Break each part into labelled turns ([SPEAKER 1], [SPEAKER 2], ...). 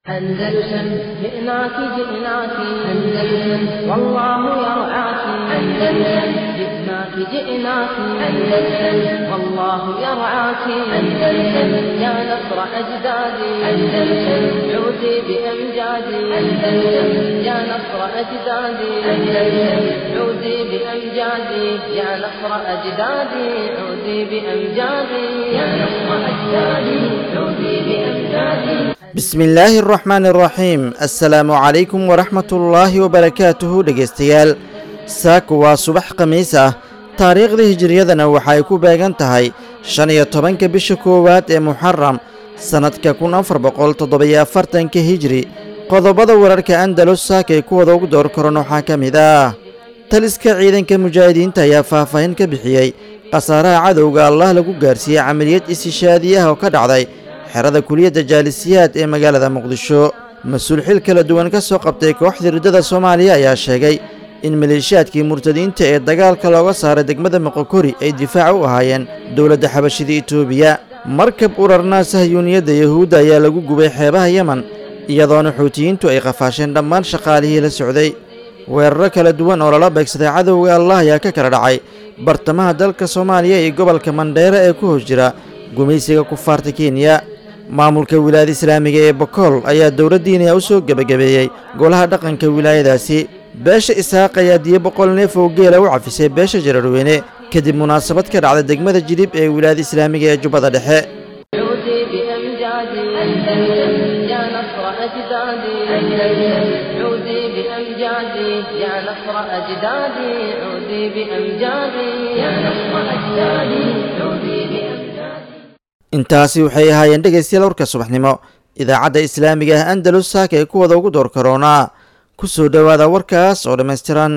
[SPEAKER 1] أندلسن جئناك جئناك أندلسن والله يرعاك أندلسن جئناك جئناك أندلسن والله يرعاك أندلسن يا نصر أجدادي أندلسن عودي بأمجادي أندلسن يا نصر أجدادي أندلسن عودي بأمجادي يا نصر أجدادي عودي بأمجادي يا نصر أجدادي عودي بأمجادي
[SPEAKER 2] bismillaahi araxmaani araxiim assalaamu calaykum waraxmatullaahi wabarakaatuhu dhegaystayaal saaku waa subax khamiis ah taariikhda hijiriyadana waxa ay ku beegan tahay shan iyo tobanka bisha koowaad ee muxaram sannadka kun afar boqol toddobiyo afartanka hijri qodobada wararka andalus saakay kuwada ugu door koran waxaa ka mid ah taliska ciidanka mujaahidiinta ayaa faahfaahin ka bixiyey khasaaraha cadowga allah lagu gaarsiiyey camaliyad istishaadiyaha oo ka dhacday xerada kuliyadda jaalisiyaad ee magaalada muqdisho mas-uul xil kala duwan ka soo qabtay kooxda riddada soomaaliya ayaa sheegay in maleeshiyaadkii murtadiinta ee dagaalka looga saaray degmada moqokori ay difaac u ahaayeen dowladda xabashida etoobiya markab urarnaa sahyuuniyadda yahuudda ayaa lagu gubay xeebaha yemen iyadoona xuutiyiintu ay qafaasheen dhammaan shaqaalihii la socday weeraro kala duwan oo lala beegsaday cadowga allah ayaa ka kala dhacay bartamaha dalka soomaaliya iyo gobolka mandheere ee ku hoos jira gumaysiga kufaarta kenya maamulka wilaayada islaamiga ee bokool ayaa dowladdiiniya u soo gebagabeeyey golaha dhaqanka wilaayadaasi beesha isaaq ayaa diyo boqol neef oo geela u cafisay beesha jararweyne kadib munaasabad ka dhacda degmada jilib ee wilaayada islaamiga ee jubbada dhexe
[SPEAKER 1] عودي بأمجادي أندلسن يا نصر أجدادي أندلسن عودي بأمجادي يا نصر أجدادي عودي بأمجادي يا نصر أجدادي عودي بأمجادي
[SPEAKER 2] intaasi waxay ahaayeen dhegaystayaal warka subaxnimo idaacadda islaamiga ah andalus saaka ee kuwada ugu door karoonaa ku soo dhowaada warkaas oo dhammaystiran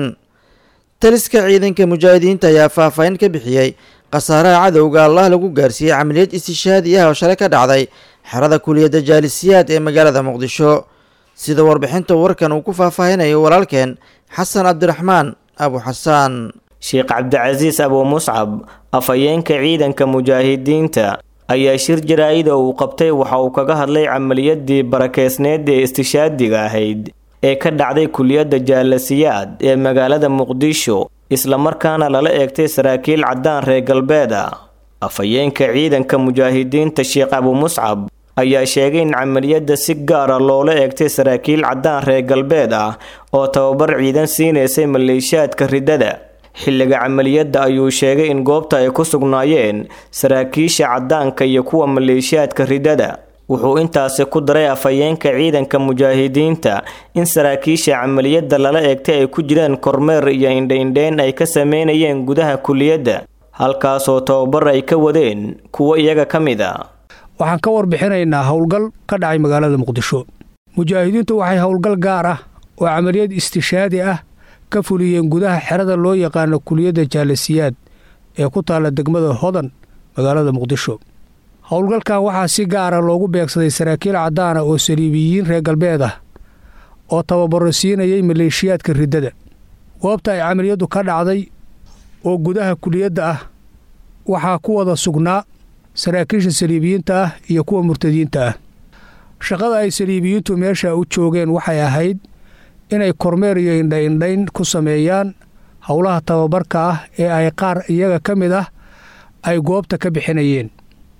[SPEAKER 2] taliska ciidanka mujaahidiinta ayaa faahfaahin ka bixiyey khasaaraha cadowga allah lagu gaarsiiyey camaliyad istishaadi ah oo shalay ka dhacday xerada kuliyadda jaalisiyaad ee magaalada muqdisho sida warbixinta warkan uu ku faahfaahinayo walaalkeen xasan cabdiraxmaan abu xasaan
[SPEAKER 3] sheekh cabdicasiis abu muscab afhayeenka ciidanka mujaahidiinta ayaa shir jaraa-id oo uu qabtay waxa uu kaga hadlay camaliyadii barakeysneed ee istishaadiga ahayd ee ka dhacday kuliyadda jaalasiyaad ee magaalada muqdisho islamarkaana lala eegtay saraakiil caddaan reer galbeed ah afhayeenka ciidanka mujaahidiinta sheekh abu muscab ayaa sheegay in camaliyadda si gaara loola eegtay saraakiil caddaan reer galbeed ah oo tababar ciidan siinaysay maleeshiyaadka riddada xilliga camaliyadda ayuu sheegay in goobta ay ku sugnaayeen saraakiisha caddaanka iyo kuwa maleeshiyaadka riddada wuxuu intaasi ku daray afhayeenka ciidanka mujaahidiinta in saraakiisha camaliyadda lala eegtay ay ku jiraan kormeer iyo indha-indheyn ay ka sameynayeen gudaha kuliyadda halkaasoo tababar ay ka wadeen kuwo iyaga ka mid a
[SPEAKER 4] waxaan ka warbixinaynaa howlgal ka dhacay magaalada muqdisho mujaahidiintu waxay howlgal gaar ah oo camaliyad istishaadi ah ka fuliyeen gudaha xerada loo yaqaano kuliyadda jaalasiyaad ee ku taalla degmada hodan magaalada muqdisho howlgalkan waxaa si gaara loogu beegsaday saraakiil caddaana oo saliibiyiin reer galbeed ah oo tababaro siinayay maleeshiyaadka riddada goobta ay camaliyaddu ka dhacday oo gudaha kuliyadda ah waxaa ku wada sugnaa saraakiisha saliibiyiinta ah iyo kuwa murtadiinta ah shaqada ay saliibiyiintu meesha u joogeen waxay ahayd inay kormeer iyo indha-indhayn ku sameeyaan howlaha tababarka ah ee ay qaar iyaga ka mid ah ay goobta ka bixinayeen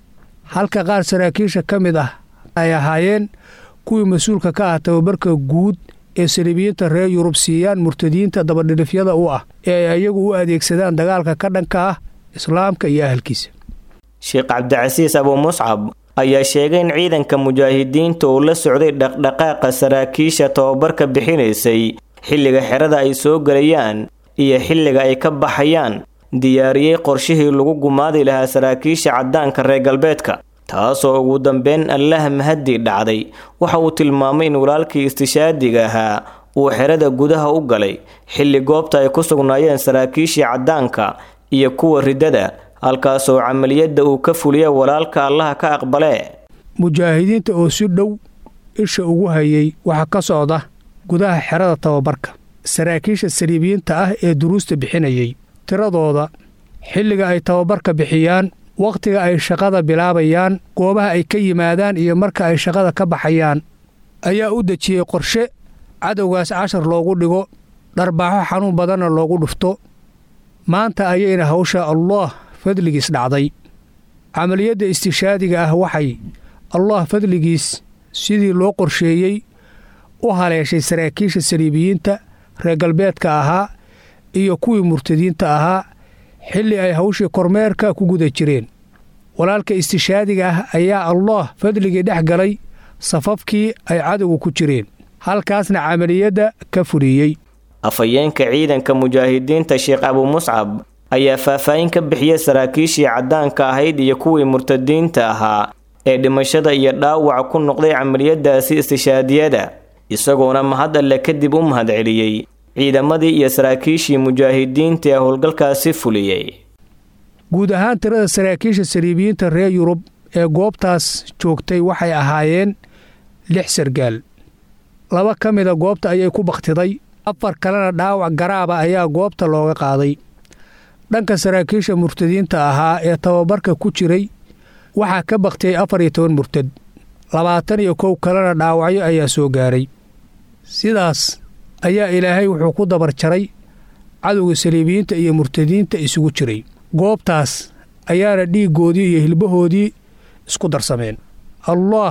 [SPEAKER 4] halka qaar saraakiisha ka mid ah ay ahaayeen kuwii mas-uulka ka ah tababarka guud ee saliibiyiinta reer yurub siiyaan murtadiinta dabadhilifyada u ah ee ay iyagu u adeegsadaan dagaalka ka dhanka ah islaamka iyo ahalkiisa
[SPEAKER 3] sheekh cabdicasiis abu muscab ayaa sheegay in ciidanka mujaahidiinta uu la socday dhaqdhaqaaqa saraakiisha tababarka bixinaysay xilliga xerada ay soo gelayaan iyo xilliga ay ka baxayaan diyaariyey qorshihii lagu gumaadi lahaa saraakiisha caddaanka reer galbeedka taasoo ugu dambeyn allah mahadii dhacday waxa uu tilmaamay in walaalkii istishaadiga ahaa uu xerada gudaha u galay xilli goobta ay ku sugnaayeen saraakiishii caddaanka iyo kuwa riddada halkaasoo camaliyadda uu ka fuliya walaalka allaha ka aqbalee
[SPEAKER 4] mujaahidiinta oo si dhow isha ugu hayay waxaa ka socda gudaha xerada tababarka saraakiisha saliibiyiinta ah ee duruusta bixinayay tiradooda xilliga ay tababarka bixiyaan wakhtiga ay shaqada bilaabayaan goobaha ay ka yimaadaan iyo marka ay shaqada ka baxayaan ayaa u dejiyey qorshe cadowgaas cashar loogu dhigo dharbaaxo xanuun badanna loogu dhufto maanta ayayna hawsha allaah fadligiis dhacday camaliyadda istishaadiga ah waxay allah fadligiis sidii loo qorsheeyey u haleeshay saraakiisha saliibiyiinta reer galbeedka ahaa iyo kuwii murtadiinta ahaa xilli ay hawshii kormeerka ku guda jireen walaalka istishaadiga ah ayaa allaah fadligii dhex galay safafkii ay cadowga ku jireen halkaasna camaliyadda ka fuliyey
[SPEAKER 3] afhayeenka ciidanka mujaahidiinta sheekh abu muscab ayaa faahfaahin ka bixiyey saraakiishii caddaanka ahayd iyo kuwii murtadiinta ahaa ee dhimashada iyo dhaawaca ku noqday camaliyadaasi istishaadiyada isagoona mahad alle kadib u mahadceliyey ciidamadii iyo saraakiishii mujaahidiinta ee howlgalkaasi fuliyey
[SPEAKER 4] guud ahaan tirada saraakiisha saliibiyiinta reer yurub ee goobtaas joogtay waxay ahaayeen lix sargaal laba ka mida goobta ayay ku bakhtiday afar kalena dhaawac garaaba ayaa goobta looga qaaday dhanka saraakiisha murtadiinta ahaa ee tababarka ku jiray waxaa ka bakhtiyey afar iyo toban murtad labaatan iyo kow kalena dhaawacyo ayaa soo gaaray sidaas ayaa ilaahay wuxuu ku dabar jaray cadowga saliibiyiinta iyo murtadiinta isugu jiray goobtaas ayaana dhiiggoodii iyo hilbahoodii isku darsameen allaah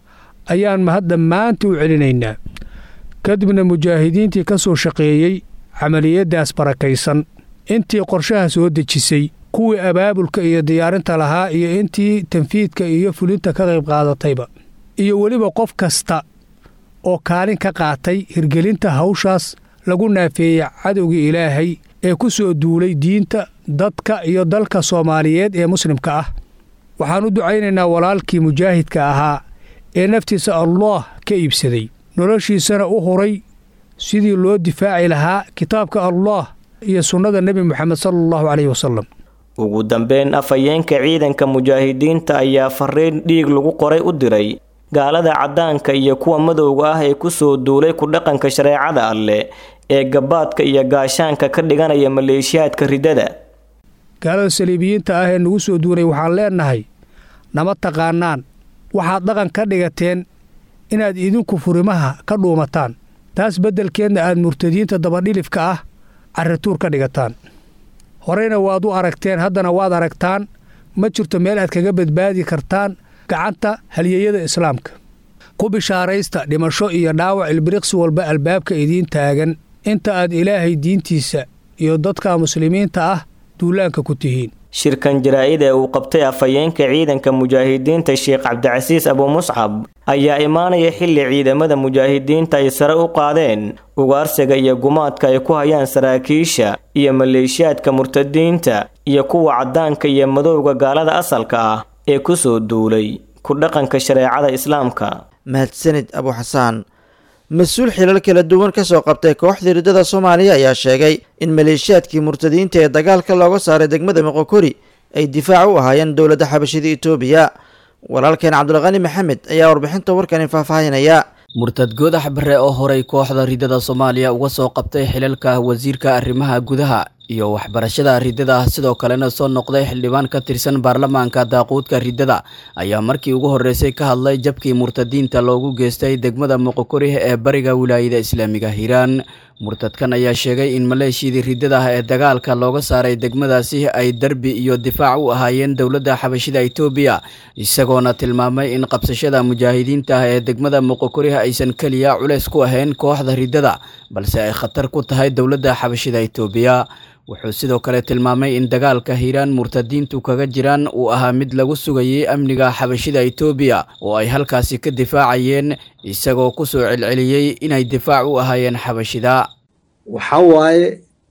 [SPEAKER 4] ayaan mahad dhammaantii u celinaynaa kadibna mujaahidiintii ka soo shaqeeyey camaliyaddaas barakaysan intii qorshaha soo dejisay kuwii abaabulka iyo diyaarinta lahaa iyo intii tanfiidka iyo fulinta ka qayb qaadatayba iyo weliba qof kasta oo kaalin ka qaatay hirgelinta hawshaas lagu naafeeyey cadowgii ilaahay ee ku soo duulay diinta dadka iyo dalka soomaaliyeed ee muslimka ah waxaan u ducaynaynaa walaalkii mujaahidka ahaa ee naftiisa allaah ka iibsaday noloshiisana u huray sidii loo difaaci lahaa kitaabka allaah iyo sunnada nebi moxamed sala allahu caleyhi wasalam
[SPEAKER 3] ugu dambeyn afhayeenka ciidanka mujaahidiinta ayaa fariin dhiig lagu qoray u diray gaalada caddaanka iyo kuwa madowga ah ee ku soo duulay ku dhaqanka shareecada alleh ee gabaadka iyo gaashaanka ka dhiganaya maleeshiyaadka riddada
[SPEAKER 4] gaalada saliibiyiinta ah ee nagu soo duulay waxaan leennahay nama taqaanaan waxaad dhaqan ka dhigateen inaad idinku furimaha ka dhuumataan taas beddelkeedna aad murtadiinta dabadhilifka ah carrituur ka dhigataan horeyna waad u aragteen haddana waad aragtaan ma jirto meel aad kaga badbaadi kartaan gacanta halyeeyada islaamka ku bishaaraysta dhimasho iyo dhaawac ilbiriqsi walba albaabka idiin taagan inta aad ilaahay diintiisa iyo dadka muslimiinta ah duulaanka ku tihiin
[SPEAKER 3] shirkan jaraa-id ee uu qabtay afhayeenka ciidanka mujaahidiinta sheekh cabdicasiis abumuscab ayaa imaanaya xilli ciidamada mujaahidiinta ay sare u qaadeen ugaarsiga iyo gumaadka ay ku hayaan saraakiisha iyo maleeshiyaadka murtadiinta iyo kuwa caddaanka iyo madowga gaalada asalka ah ee ku soo duulay ku dhaqanka shareecada islaamka
[SPEAKER 2] mahadsanid abu xasaan mas-uul xilal kala duwan ka soo qabtay kooxdii riddada soomaaliya ayaa sheegay in maleeshiyaadkii murtadiinta ee dagaalka looga saaray degmada moqokori ay difaac u ahaayeen dowladda xabashida itoobiya walaalkeen cabdulqani maxamed ayaa warbixinta warkani faahfaahinaya
[SPEAKER 5] murtad goodax bare oo horay kooxda riddada soomaaliya uga soo qabtay xilalka wasiirka arrimaha gudaha iyo waxbarashada riddada sidoo kalena soo noqday xildhibaan ka tirsan baarlamaanka daaquudka riddada ayaa markii ugu horreysay ka hadlay jabkii murtadiinta loogu geystay degmada moqokori ee bariga wilaayada islaamiga hiiraan murtadkan ayaa sheegay in maleeshiyadii riddada ah ee dagaalka looga saaray degmadaasi ay derbi iyo difaac u ahaayeen dowladda xabashida itoobiya isagoona tilmaamay in qabsashada mujaahidiinta ah ee degmada moqokori aysan keliya culeys ku ahayn kooxda riddada balse ay khatar ku tahay dowladda xabashida itoobiya wuxuu sidoo kale tilmaamay in dagaalka hiiraan murtadiintu kaga jiraan uu ahaa mid lagu sugayay amniga xabashida itoobiya oo ay halkaasi ka difaacayeen isagoo ku soo celceliyey inay difaac u ahaayeen xabashida
[SPEAKER 6] waxaa waaye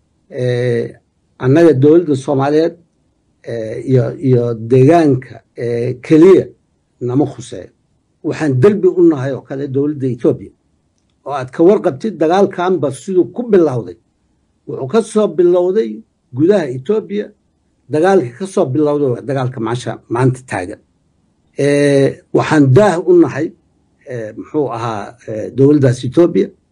[SPEAKER 6] annaga dowladda soomaaliyeed iyo iyo deegaanka keliya nama khuseeyo waxaan derbi u nahay oo kale dowladda etoobiya oo aad ka warqabtid dagaalkanba siduu ku bilowday wuxuu ka soo bilowday gudaha etoobiya dagaalkii ka soo bilowday waa dagaalka maasha maanta taagan waxaan daah u nahay muxuu ahaa dowladdaas etoobiya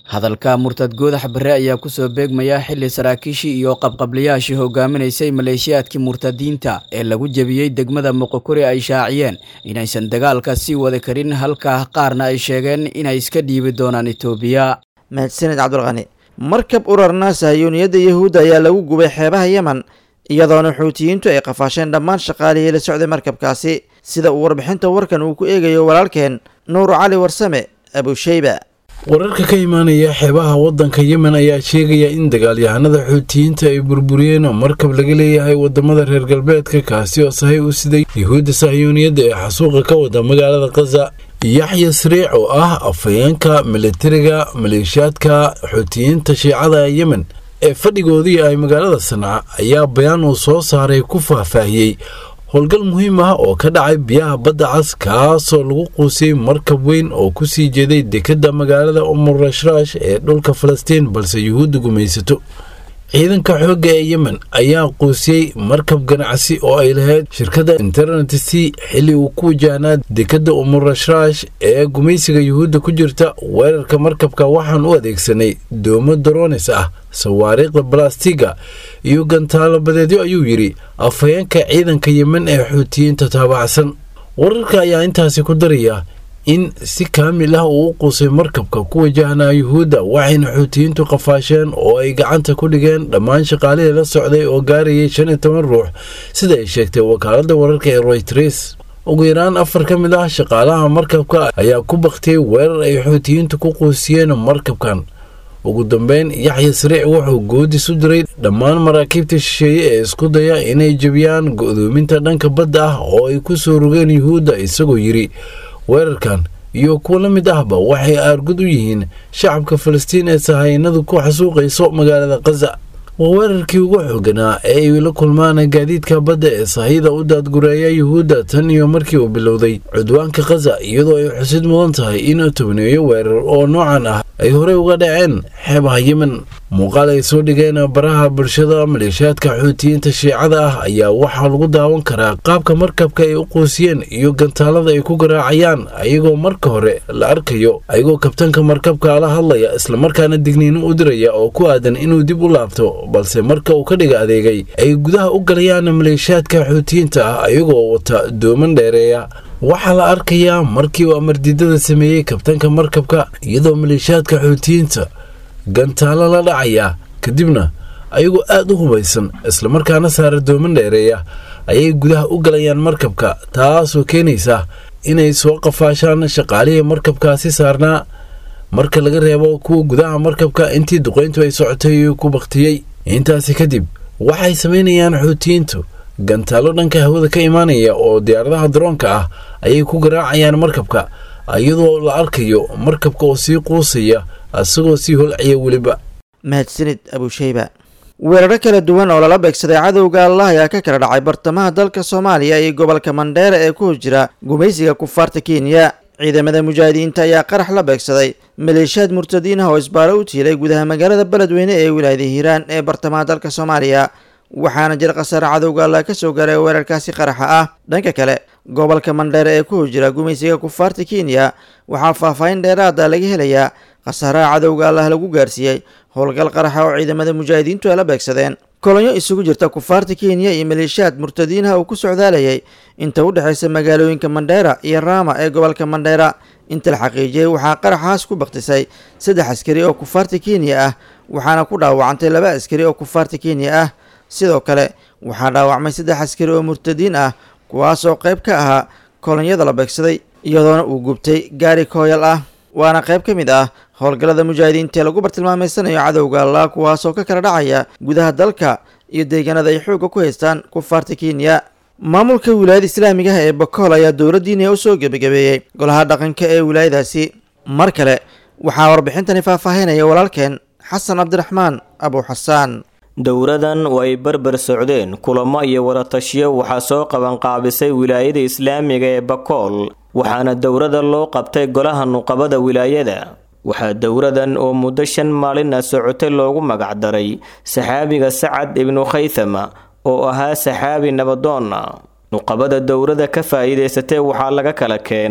[SPEAKER 5] hadalka murtad goodax barre ayaa kusoo beegmaya xili saraakiishii iyo qabqablayaashii hogaaminaysay maleeshiyaadkii murtadiinta ee lagu jebiyey degmada muqokuri ay shaaciyeen inaysan dagaalka sii wada karin halka qaarna ay sheegeen inay iska dhiibi doonaan itoobiya
[SPEAKER 2] mahadsanid cabdulqani markab urarna sahiyuuniyadda yahuudda ayaa lagu gubay xeebaha yemen iyadoona xuutiyiintu ay qafaasheen dhammaan shaqaalihii la socday markabkaasi sida uu warbixinta warkan uu ku eegayo walaalkeen nuur cali warsame abusheyba
[SPEAKER 7] wararka ka imaanaya xeebaha waddanka yemen ayaa sheegaya in dagaalyahanada xuutiyiinta ay burburiyeen markab laga leeyahay wadamada reer galbeedka kaasi oo sahay u siday yuhuudda sahyuuniyadda ee xasuuqa ka wada magaalada khaza yaxya sariic oo ah afhayeenka militariga maleeshiyaadka xuutiyiinta shiicada yemen ee fadhigoodii ay magaalada sanca ayaa bayaan uu soo saaray ku faahfaahiyey howlgal muhiim ah oo ka dhacay biyaha badda cas kaasoo lagu quusiyey markab weyn oo ku sii jeeday dekedda magaalada umurashrash ee dhulka falastiin balse yuhuudda gumaysato ciidanka xoogga ee yemen ayaa quusiyey markab ganacsi oo ay lahayd shirkadda internet c xilli uu ku wajahnaa dekedda umurashrash ee gumaysiga yuhuudda ku jirta weerarka markabka waxaan u adeegsanay doomo doronis ah sawaariikhda balastiga iyo gantaalo badeedyo ayuu yidhi afhayeenka ciidanka yemen ee xuutiyiinta taabacsan wararka ayaa intaasi ku daraya in si kaamil ah uu u quusay markabka ku wajahnaa yuhuudda waxayna xuutiyiintu qafaasheen oo ay gacanta ku dhigeen dhammaan shaqaalihii la socday oo gaarayay shan iyo toban ruux sida ay sheegtay wakaaladda wararka ee royters ugu yaraan afar ka mid ah shaqaalaha markabka ayaa ku baktiyey weerar ay xuutiyiintu ku quusiyeen markabkan ugu dambeyn yaxya sariic wuxuu goodis u diray dhammaan maraakiibta shisheeye ee isku daya inay jebiyaan go'doominta dhanka badda ah oo ay ku soo rogeen yuhuudda isagoo yidhi weerarkan iyo kuwo la mid ahba waxay aargud u yihiin shacabka falastiin ee sahaynadu ku xasuuqayso magaalada khaza waa weerarkii ugu xooganaa ee ay la kulmaan gaadiidka badda ee sahayda u daadgureeya yuhuudda tan iyo markii uu bilowday cudwaanka khaza iyadoo ay xusid mudan tahay in tobneeyo weerar oo noocan ah ay horey uga dhaceen xeebaha yemen muuqaal ay soo dhigeen baraha bulshada maleeshiyaadka xuutiyiinta shiicada ah ayaa waxaa lagu daawan karaa qaabka markabka ay u quusiyeen iyo gantaalada ay ku garaacayaan ayagoo marka hore la arkayo ayagoo kabtanka markabka la hadlaya islamarkaana digniino u diraya oo ku aadan inuu dib u laabto balse marka uu ka dhiga adeegay ay gudaha u galayaan maleeshiyaadka xuutiyiinta ah ayagoo wata dooman dheereeya waxaa la arkayaa markii uu amardiidada sameeyey kabtanka markabka iyadoo maleeshiyaadka xuutiyiinta gantaalo la dhacaya kadibna ayagoo aad u hubaysan islamarkaana saara dooman dheereeya ayay gudaha u galayaan markabka taasoo keenaysa inay soo qafaashaan shaqaalihii markabkaasi saarnaa marka laga reebo kuwa gudaha markabka intii duqayntu ay socotay ku baktiyey intaasi kadib waxay samaynayaan xuutiyiintu gantaalo dhanka hawada ka imaanaya oo diyaaradaha daroonka ah ayay ku garaacayaan markabka iyadoo la arkayo markabka oo sii quusaya isagoo sii holcaya weliba
[SPEAKER 2] mahadsanid abusheyba weeraro kala duwan oo lala beegsaday cadowga allah ayaa ka kala dhacay bartamaha dalka soomaaliya iyo gobolka mandheera ee ku jira gumaysiga kufaarta kenya ciidamada mujaahidiinta ayaa qarax la beegsaday maleeshiyaad murtadiin ah oo isbaaro u tiilay gudaha magaalada beledweyne ee wilaayada hiiraan ee bartamaha dalka soomaaliya waxaana jira khasaare cadowga allah ka soo gaaray weerarkaasi qaraxa ah dhanka kale gobolka mandheere ee ku jira gumaysiga kufaarta kenya waxaa faahfaahin dheeraada laga helayaa khasaaraha cadowga allah lagu gaarsiiyey howlgal qaraxa oo ciidamada mujaahidiintu ay la beegsadeen kolonyo isugu jirta kufaarta kenya iyo maleeshiyaad murtadiinaha uu ku socdaalayay inta u dhexaysa magaalooyinka mandheera iyo raama ee gobolka mandheera inta la xaqiijiyey waxaa qaraxaas ku baktisay saddex askari oo kufaarta kenya ah waxaana ku dhaawacantay laba askari oo kufaarta kenya ah sidoo kale waxaa dhaawacmay saddex askari oo murtadiin ah kuwaas oo qayb ka ahaa kolonyada la beegsaday iyadoona uu gubtay gaari kooyal ah waana qayb ka mid ah howlgallada mujaahidiinta ee lagu bartilmaameysanayo cadowga allah kuwaasoo ka kala dhacaya gudaha dalka iyo deegaanada ay xoogga ku haystaan kufaarta kenya maamulka wilaayada islaamiga ah ee bakool ayaa dowladdiina u soo gebagabeeyey golaha dhaqanka ee wilaayadaasi mar kale waxaa warbixintani faahfaahinaya walaalkeen xasan cabdiraxmaan abu xasaan
[SPEAKER 3] dowradan oo ay barbar socdeen kulamo iyo waratashiyo waxaa soo qabanqaabisay wilaayada islaamiga ee bakool waxaana dowrada loo qabtay golaha nuqabada wilaayada waxaa dowradan oo muddo shan maalina socotay loogu magacdaray saxaabiga sacad ibnu khaythama oo ahaa saxaabi nabadoonna nuqabada dowrada ka faa'iidaysatay waxaa laga kala keenay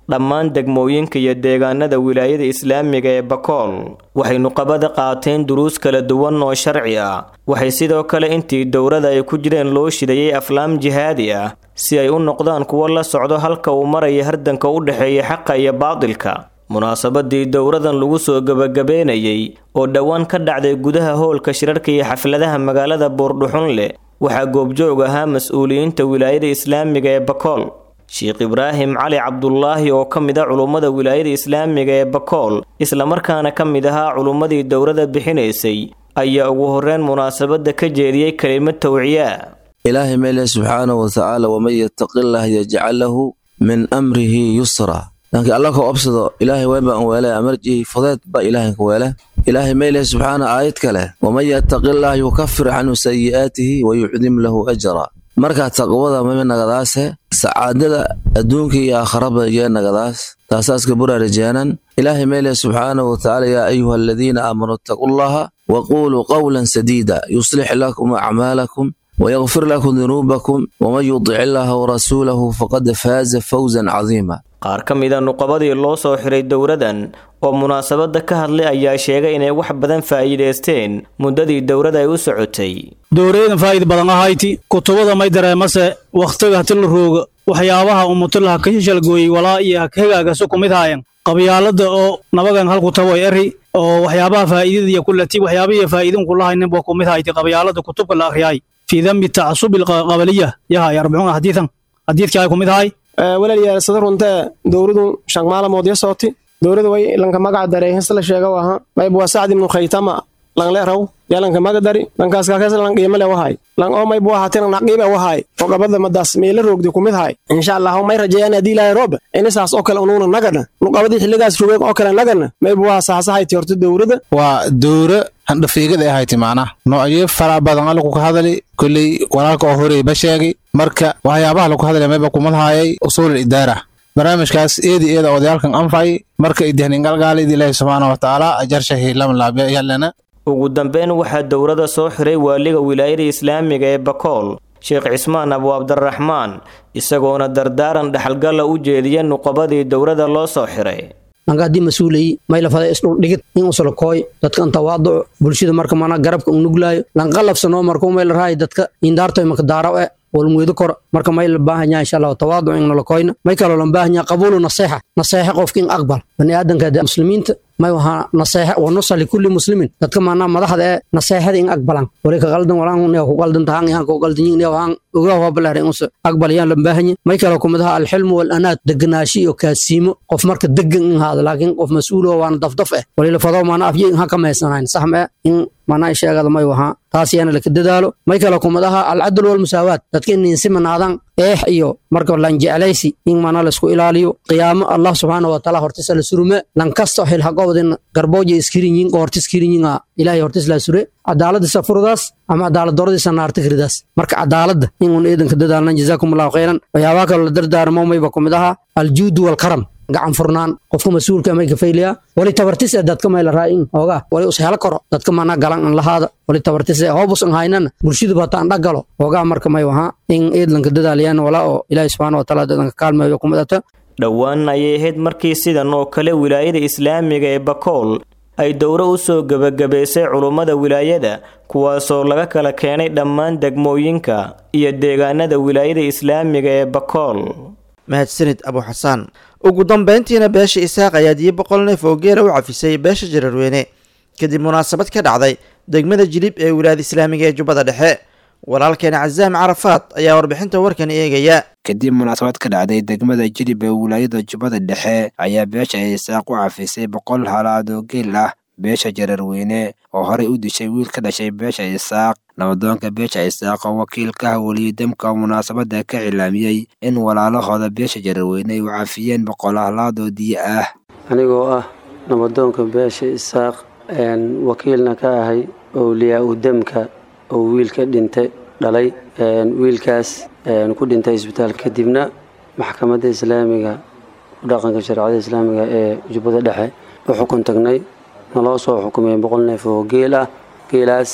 [SPEAKER 3] dhammaan degmooyinka iyo deegaanada wilaayada islaamiga ee bakool waxay nuqabada qaateen duruus kala duwan oo sharci ah waxay sidoo kale intii dowrada ay ku jireen loo shidayay aflaam jihaadi ah si ay u noqdaan kuwo la socdo halka uu maraya hardanka u dhexeeya xaqa iyo baadilka munaasabadii dowradan lagu soo gebagabeynayay oo dhowaan ka dhacday gudaha hoolka shirarka iyo xafladaha magaalada buurdhuxunleh waxaa goobjoog ahaa mas-uuliyiinta wilaayada islaamiga ee bakool sheekh ibraahim cali cabdulaahi oo ka mid a culummada wilaayada islaamiga ee bakool islamarkaana ka mid ahaa culummadii dowrada bixinaysay ayaa ugu horreyn munaasabadda ka jeediyey kelimad tawciyaa
[SPEAKER 8] ilaahay meele subxaanahu watacaala waman yattaqillah yajcal lahu min amrihi yusra laakiin alla ka obsado ilaahay weynbaan weele amarjihi fudeed ba ilaahay ka weele ilaahay meyle subxaana aayad kale waman yattaqillah yukafir canhu sayi'aatihi wayucdim lahu ajra markaa taqwada mame nagadaase sacaadada adduunka iyo aakharaba iyo nagadaas taasaaska buraarajeenan ilaahay meyle subxaanahu watacaala yaa ayuha aladiina aamanuu ittaqullaha waquuluu qawlan sadiida yuslix lakum acmaalakum ويغفر لكم ذنوبكم ومن يطع الله ورسوله فقد فاز فوزا عظيما
[SPEAKER 3] qaar ka mida nuqabadii loo soo xiray dowradan oo munaasabadda ka hadlay ayaa sheegay inay wax badan faa'iidaysteen muddadii dowrada ay u socotay
[SPEAKER 9] dowrayadan faa'id badan ahayti kutubada may dareemase wakhtiga hati la rooga waxyaabaha umutilaha ka shishalgooyey walaa iyo hagagaagasu ku mid haayan qabyaalada oo nabagan halku taboy eri oo waxyaabaha faa'iidada iyo kulati waxyaabihii faa'iidin kulahaynin buu ku mid hayti qabyaalada kutubka la akhriyay في ذنب التعصب القبلية يا أربعون حديثا حديث كاي كوميد هاي
[SPEAKER 10] walaalayaal sida runta dowladu shan maalmood ya sooti dowladu way lanka magac daray hisla sheega waha mayb waa sacd ibnu khaytama lang leeraw ya lanka maga dari lankaas kaakaas lang qiimo le wahay lang oo mayb waa hatin naqiiba wahay oo gabadha madaas meela roogdi ku mid hay insha Allah may rajayaan hadii ilaahay roob in saas oo kale unuuna nagana nuqabadii xilligaas roogay oo kale nagana mayb waa saasahay horta dowlada
[SPEAKER 11] waa dowra handhafiigada ahayti macnaha noocyo fara badan lagu ka hadali kolley walaalka oo horey ba sheegay marka waxyaabaha lagu hadlaya mayba kumadhaayay usuul idaara barnaamijkaas eedi eeda odayaalkan anfay marka idihningalgaalid ilaahi subxaana watacaala ajarshahi lamlaabya yallana
[SPEAKER 3] ugu dambeyn waxaa dowrada soo xiray waaliga wilaayada islaamiga ee bakool sheekh cismaan abu cabdiraxmaan isagoona dardaaran dhexalgalla u jeediya nuqabadii dowrada loo soo xiray
[SPEAKER 12] anka haddii mas-uulayi maylafada isdhuldhigid in usalakooy dadkan tawaaduco bulshada marka mana garabka unuglaayo lanqalabsanoo markuu mayla rahay dadka indaartoy maka daaraw e walmuydo kor marka may la baahan yaha insha allahu tawaaduc in nalakoyna may kaloo lan baahan yaha qabuulu naseexa naseexa qofka in aqbal bani aadanka muslimiinta may wahaa naseexa wa nusa likulli muslimin dadka maanaa madaxda ee naseexada in aqbalan wali ka qaldan walaan ne ku qaldan tahan ihan ku qaldan yin ne waan ogaa waa balaaray in aqbal yaan lan baahan yahay may kaloo kumadaha alxilmu wal anaad deganaashi iyo kaasiimo qof marka degan in haada laakiin qof mas-uul oo waana dafdaf eh wali la fado maana afye in ha ka maysanayn sax ma in maanaa sheegada may wahaa taas yaana laka dadaalo may kaloo kumadaha alcadl walmusaawaat dadka in insimanaadaan eex iyo marka lan jeclaysi in maanaa laisku ilaaliyo qiyaamo allah subxaana wataala hortisa la surume lan kasto xil haqowdin garbooja iskirinyin qoorti iskirinyin ilaahay hortis laa sure cadaaladisa furdaas ama cadaalad doradisa naarta kiridaas marka cadaaladda in un eedanka dadaalnan jazaakum allahu khayran waxyaabaha kaloo la dardaarmo mayba kumid ahaa aljuudu walkaram gacan furnaan qofka mas-uulka may kafayliyaa wali tabartis ee dadka may la raa'in oogaa wali us helo karo dadka mana galan an lahaada wali tabartis ee hoobus an haynana bulshadu bata an dhagalo oogaa marka may wahaa in eedlanka dadaalayaan walaa oo ilaahi subxaana wataala dadanka kaalmeeyo kumidata
[SPEAKER 3] dhowaan ayay ahayd markii sidan oo kale wilaayada islaamiga ee bakool ay dowro u soo gebagabaysay culummada wilaayada kuwaasoo laga kala keenay dhammaan degmooyinka iyo deegaanada wilaayada islaamiga ee bakool
[SPEAKER 2] mahadsanid abu xasaan ugu dambeyntiina beesha isaaq ayaa diyo boqol neef oo geela u cafisay beesha jararweyne kadib munaasabad ka dhacday degmada jilib ee wilaayada islaamiga ee jubbada dhexe walaalkeena casaam carafaad ayaa warbixinta warkan eegaya
[SPEAKER 13] kadib munaasabad ka dhacday degmada jilib ee wilaayada jubbada dhexe ayaa beesha isaaq u cafisay boqol halaad oo geel ah beesha jararweyne oo horey u dishay wiil ka dhashay beesha isaaq nabadoonka beesha isaaq oo wakiilka haweliye damka munaasabadda ka cilaamiyey in walaalahooda beesha jararweyne ay u cafiyeen boqol halaad oo diyo ah
[SPEAKER 14] anigoo ah nabadoonka beesha isaaq wakiilna ka ahay owliyaa u demka oo wiilka dhintay dhalay wiilkaas ku dhintay isbitaal kadibna maxkamadda islaamiga dhaqanka shareecada islaamiga ee jubbada dhexe u xukun tagnay naloo soo xukumay boqol neef oo geel ah geelaas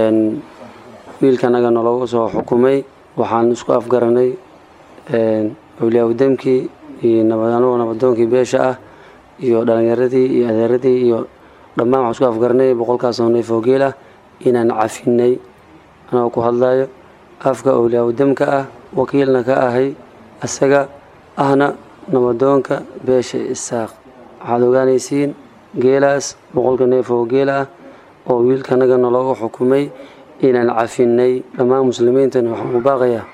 [SPEAKER 14] wiilkanaga naloogu soo xukumay waxaan isku afgaranay awliyaa-udamkii iyo nabadanuu nabadoonkii beesha ah iyo dhalinyaradii iyo adeeradii iyo dhammaan waxaan isku afgarnay boqolkaasoo neef oo geel ah inaan cafinay anagoo ku hadlayo afka awliyaa-udamka ah wakiilna ka ahay isaga ahna nabadoonka beesha isaaq waxaad ogaanaysiin geelaas boqolka neef oo geel ah oo wiilkanagana looga xukumay inaan cafinay dhammaan muslimiintana waxaan ku baaqayaa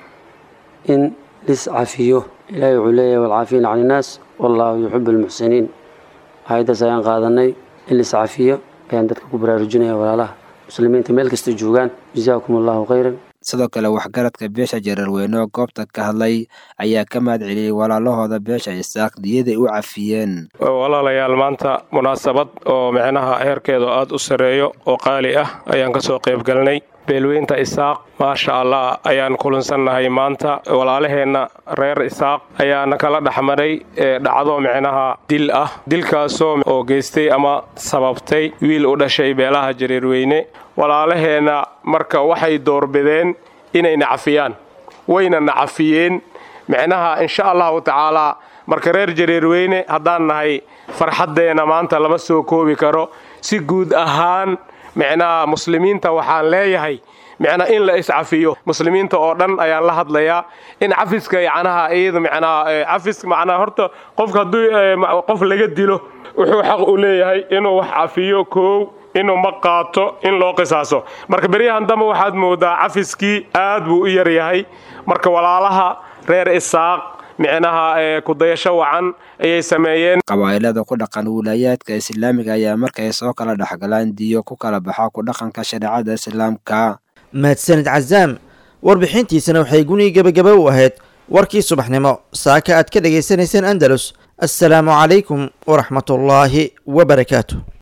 [SPEAKER 14] in lis cafiyo ilaahay wuxuu leeyahay walcaafiina can innaas wallaahu yuxibu almuxsiniin ayaddaas ayaan qaadanay in lis cafiyo ayaan dadka ku baraarujinaya walaalaha muslimiinta meel kasta joogaan jazaakum allahu khayran
[SPEAKER 13] sidoo kale waxgaradka beesha jararweyne oo goobta ka hadlay ayaa ka mahad celiyey walaalahooda beesha isaaq diyaday u cafiyeen
[SPEAKER 15] walaalayaal maanta munaasabad oo micnaha heerkeedu aada u sarreeyo oo qaali ah ayaan ka soo qayb galnay beelweynta isaaq maasha allah ayaan kulansannahay maanta walaalaheenna reer isaaq ayaana kala dhexmaray dhacdo micnaha dil ah dilkaasoo oo geystay ama sababtay wiil u dhashay beelaha jareerweyne walaalaheenna marka waxay doorbideen inay nacafiyaan wayna nacafiyeen micnaha insha allahu tacaalaa marka reer jareerweyne haddaan nahay farxaddeenna maanta lama soo koobi karo si guud ahaan micnaha muslimiinta waxaan leeyahay micnaa in la iscafiyo muslimiinta oo dhan ayaan la hadlayaa in cafiska yacnaha iyada micnaha cafis macnaha horta qofka hadduu qof laga dilo wuxuu xaq u leeyahay inuu wax cafiyo koow inuu ma qaato in loo qisaaso marka beryahan dambe waxaad moodaa cafiskii aad buu u yaryahay marka walaalaha reer isaaq micnaha kudayasho wacan ayay sameeyeen
[SPEAKER 13] qabaa'ilada ku dhaqan wilayaadka islaamiga ayaa markay soo kala dhexgalaan diyo ku kala baxa ku dhaqanka shareecada islaamka
[SPEAKER 2] mahadsanid cazaam warbixintiisana waxay gunii gebagaba u ahayd warkii subaxnimo saaka aad ka dhagaysanayseen andalus assalaamu calaykum waraxmatullaahi wabarakaatu